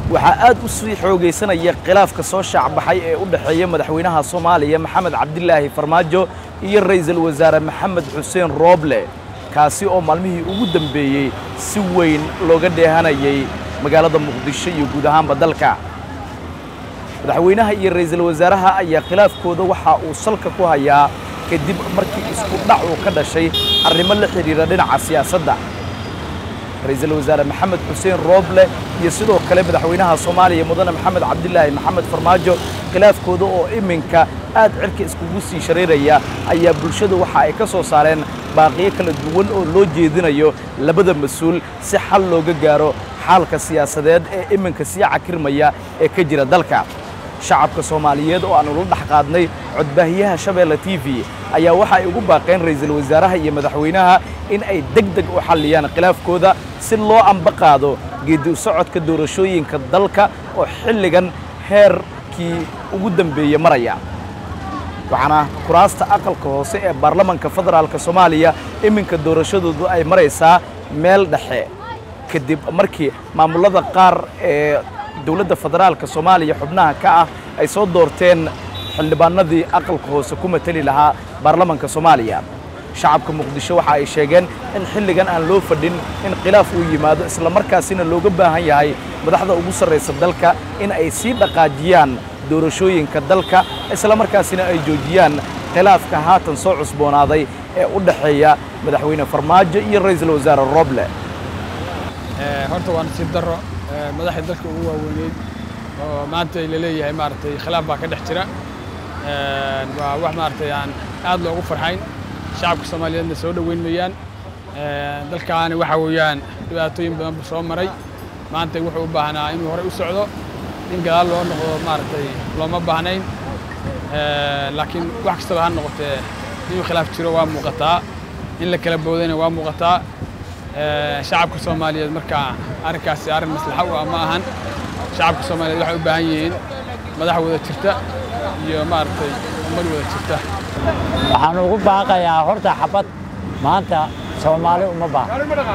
waxaa aad u sii xoogaysanaya khilaafka soo shaacbaxay ee u dhexeeya madaxweynaha soomaaliya maxamed cabdilaahi farmaajo iyo ra'iisul wasaare maxamed xuseen rooble kaasi oo maalmihii ugu dambeeyey si weyn looga dheehanayay magaalada muqdisho iyo guud ahaanba dalka madaxweynaha iyo ra'iisul wasaaraha ayaa khilaafkooda waxa uu salka ku hayaa kadib markii isku dhac uu ka dhashay arrimo la xidhiidha dhinaca siyaasadda ra'iisul wasaare maxamed xuseen rooble iyo sidoo kale madaxweynaha soomaaliya mudane maxamed cabdilaahi maxamed farmaajo khilaafkooda oo iminka aad cirka iskugu sii shareeraya ayaa bulshada waxa ay ka soo saareen baaqiyo kala duwan oo loo jeedinayo labada mas-uul si xal looga gaaro xaalka siyaasadeed ee iminka sii cakirmaya ee ka jira dalka shacabka soomaaliyeed oo aanu la dhex qaadnay codbaahiyaha shabeelle t v ayaa waxa ay ugu baaqeen ra'iisul wasaaraha iyo madaxweynaha in ay deg deg u xalliyaan khilaafkooda si loo amba qaado geedi u socodka doorashooyinka dalka oo xilligan heerkii ugu dambeeye maraya waxaana kuraasta aqalka hoose ee baarlamanka federaalka soomaaliya iminka doorashadoodu ay maraysaa meel dhexe kadib markii maamullada qaar ee dowladda federaalka soomaaliya xubnaha ka ah ay soo doorteen xildhibaanadii aqalka hoose ku mateli lahaa baarlamanka soomaaliya shacabka muqdisho waxa ay sheegeen in xilligan aan loo fadhin in khilaaf uu yimaado islamarkaasina looga baahan yahay madaxda ugu sarraysa dalka in ay sii dhaqaajiyaan doorashooyinka dalka islamarkaasina ay joojiyaan khilaafka haatan soo cusboonaaday ee u dhexeeya madaxweyne farmaajo iyo ra'iisul wasaare roble horta waa nasiib darro madaxda dalka ugu waaweyneyd oo maanta la leeyahay maaragtay khilaaf baa ka dhex jira waa wax maaragtay aan aad loogu farxayn shacabka soomaaliyeedna soo dhoweyn mayaan dalkaani waxa weeyaan dhibaatooyin badan buu soo maray maanta wuxuu u baahnaa inuu horey u socdo in gadaal loo noqdo maaragtay looma baahnayn laakiin wax kastaba ha noqotee inuu khilaaf jiro waa muuqataa in la kala boodayna waa muuqataa shacabka soomaaliyeed markaa arrinkaasi arrin maslaxa u ah ma ahan shacabka soomaaliyeed waxay u baahan yihiin madax wada jirta iyo maaragtay ummad wada jirta waxaan ugu baaqayaa horta xabad maanta soomaali uma baah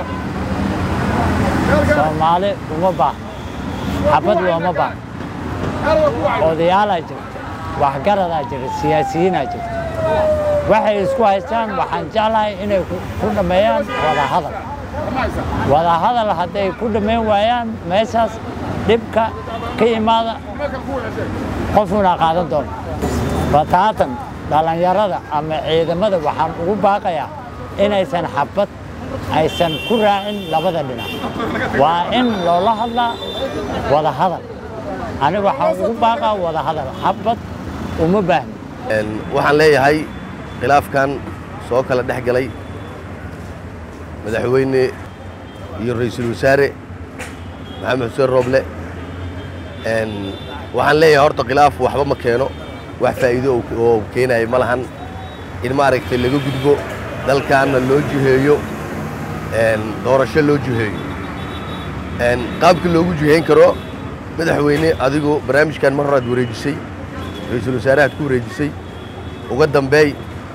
soomaali uma baah xabad looma baah odayaalaa jirta waxgaradaa jirta siyaasiyiinaa jirta waxay isku haystaan waxaan jeclahay inay ku dhammeeyaan wada hadal wada hadal hadday ku dhammayn waayaan meeshaas dhibka ka imaada qofuna qaadan doono bataatan dhallinyarada ama ciidamada waxaan ugu baaqayaa inaysan xabad aysan ku raacin labada dhinac waa in loola hadlaa wada hadal aniga waxaan ugu baaqaa wada hadal xabad uma baahni waxaan leeyahay khilaafkan soo kala dhex galay madaxweyne iyo ra'iisul wasaare maxamed xuseen rooble waxaan leeyahay horta khilaaf waxba ma keeno wax faa'iido oo keenaya ma lahan in maaragtay laga gudbo dalkaanna loo jiheeyo doorasho loo jiheeyo qaabka loogu jiheyn karo madaxweyne adigu barnaamijkan mar horaad wareejisay ra'iisul wasaarahaad ku wareejisay uga dambeey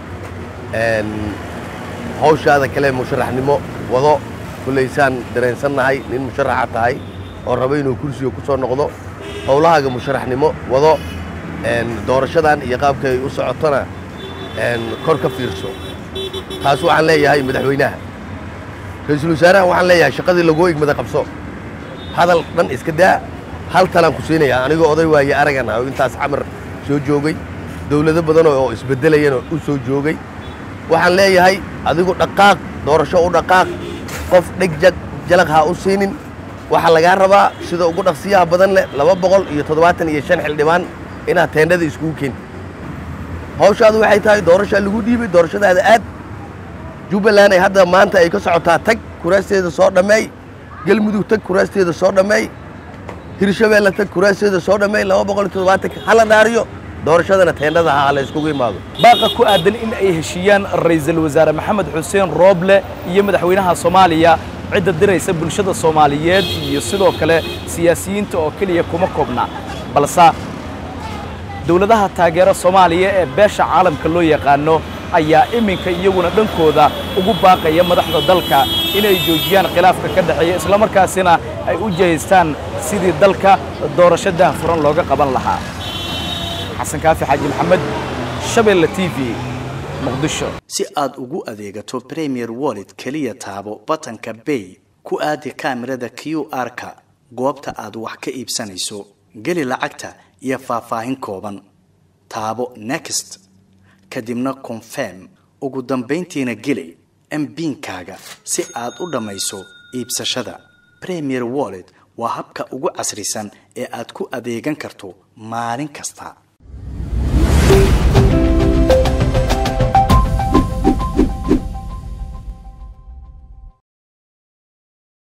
hawshaada kale musharaxnimo wado kulaysaan dareensannahay nin musharaxa tahay oo raba inuu kursiga ku soo noqdo howlahaaga musharaxnimo wado doorashadan iyo qaabka ay u socotona kor ka fiirso taas waxaan leeyahay madaxweynaha ra'iisul wasaaraha waxaan leeyahay shaqadii lagoo igmada qabso hadal dhan iska daa hal talaan ku siinayaa anigoo oday waaye aragan ah oo intaas camar soo joogay dawlado badan oo isbeddelayana u soo joogay waxaan leeyahay adigu dhaqaaq doorasho u dhaqaaq qof dheg jag jalaq ha u siinin waxaa lagaa rabaa sida ugu dhaqsiyaha badan leh laba boqol iyo toddobaatan iyo shan xildhibaan inaad teendhada iskugu keenti hawshaadu waxay tahay doorashaa lagu dhiibay doorashadaada aad jubbaland ay hadda maanta ay ka socotaa tag kuraasteeda soo dhammeey galmudug tag kuraasteeda soo dhammeey hirshabeelle tag kuraasteeda soo dhammeey laba boqol iyo toddobaatanka hala dhaariyo doorashadana teendhada ha la iskugu imaado baaqa ku aadan in ay heshiiyaan ra'iisul wasaare maxamed xuseen rooble iyo madaxweynaha soomaaliya cidda diraysa bulshada soomaaliyeed iyo sidoo kale siyaasiyiinta oo keliya kuma koobna balse dowladaha taageera soomaaliya ee beesha caalamka loo yaqaano ayaa iminka iyaguna dhankooda ugu baaqaya madaxda dalka inay joojiyaan khilaafka ka dhexeeya islamarkaasina ay u jihaystaan sidii dalka doorasho daahfuran looga qaban lahaa xasan kaafi xaaji maxamed shabeelle t v muqdisho si aad ugu adeegato premier wallet keliya taabo batanka bay ku aadi kaamirada q r-ka goobta aad wax ka iibsanayso geli lacagta iyo faahfaahin kooban taabo next kadibna confirm ugu dambayntiina geli mbiinkaaga si aad u dhammayso iibsashada premier wallet waa habka ugu casrisan ee aad ku adeegan karto maalin kasta